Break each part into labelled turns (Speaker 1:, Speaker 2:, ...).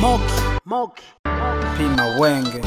Speaker 1: Moki, Moki, Pima Wenge.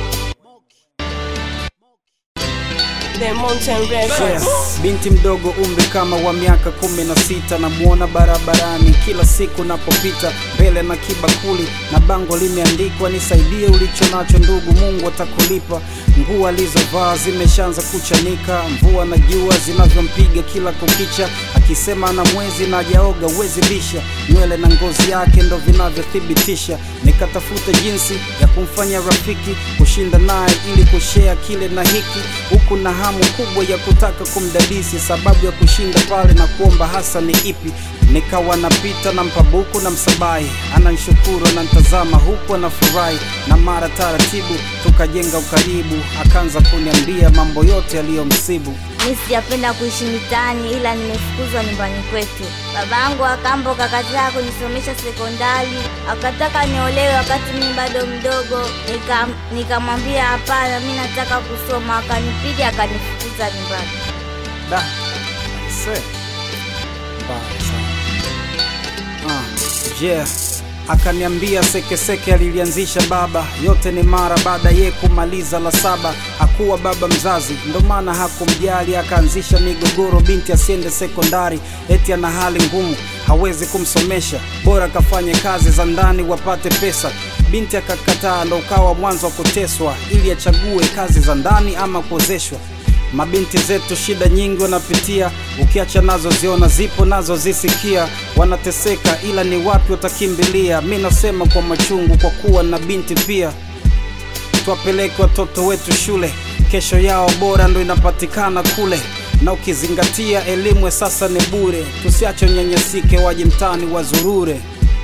Speaker 2: The Mountain Records.
Speaker 1: Yes. Binti mdogo umri kama wa miaka kumi na sita namuona barabarani kila siku napopita mbele na kibakuli na bango limeandikwa nisaidie ulicho nacho ndugu Mungu atakulipa nguo alizovaa zimeshaanza kuchanika mvua na jua zinavyompiga kila kukicha akisema na mwezi na hajaoga uwezi bisha nywele na ngozi yake ndo vinavyothibitisha nikatafuta jinsi ya kumfanya rafiki kushinda naye ili kushea kile na hiki huku na hamu kubwa ya kutaka kumdadisi sababu ya kushinda pale na kuomba hasa ni ipi nikawa napita na mpabuku na msabai ananshukuru anantazama huku anafurahi na mara taratibu tukajenga ukaribu akaanza kuniambia mambo yote yaliyomsibu
Speaker 3: Mi sijapenda kuishi mitaani ila nimefukuzwa nyumbani kwetu. Baba yangu akambo kakataa kunisomesha sekondari, akataka niolewe wakati mimi bado mdogo. Nika- Nikamwambia hapana, mi nataka kusoma. Akanipiga akanifukuza nyumbani.
Speaker 1: Da, aise, mbaya sana. Ah, yeah. Akaniambia sekeseke alilianzisha baba, yote ni mara baada ye kumaliza la saba. Hakuwa baba mzazi, ndo maana hakumjali, akaanzisha migogoro, binti asiende sekondari, eti ana hali ngumu, hawezi kumsomesha, bora kafanye kazi za ndani wapate pesa. Binti akakataa, ndo ukawa mwanzo wa kuteswa, ili achague kazi za ndani ama kuozeshwa. Mabinti zetu shida nyingi wanapitia, ukiacha nazo ziona zipo nazo zisikia, wanateseka ila ni wapi watakimbilia? Mi nasema kwa machungu, kwa kuwa na binti pia. Tuwapeleke watoto wetu shule, kesho yao bora ndo inapatikana kule, na ukizingatia elimu ya sasa ni bure, tusiache nyanyasike, waje mtaani wazurure.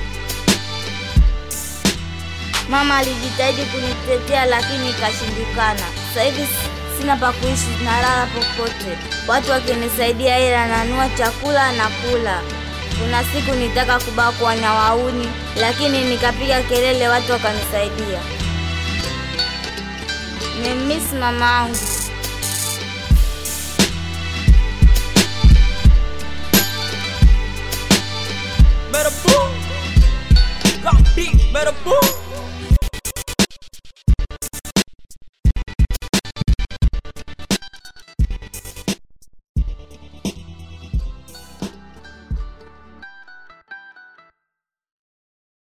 Speaker 3: Mama alijitahidi kunitetea lakini ikashindikana. Sasa hivi s- sina pa kuishi, nalala popote. Watu wakinisaidia hela nanua chakula na kula. Kuna siku nitaka kubakwa na wauni, lakini nikapiga kelele, watu wakanisaidia. Nimemiss mama yangu.
Speaker 2: Better boom. Got beat. Better boom.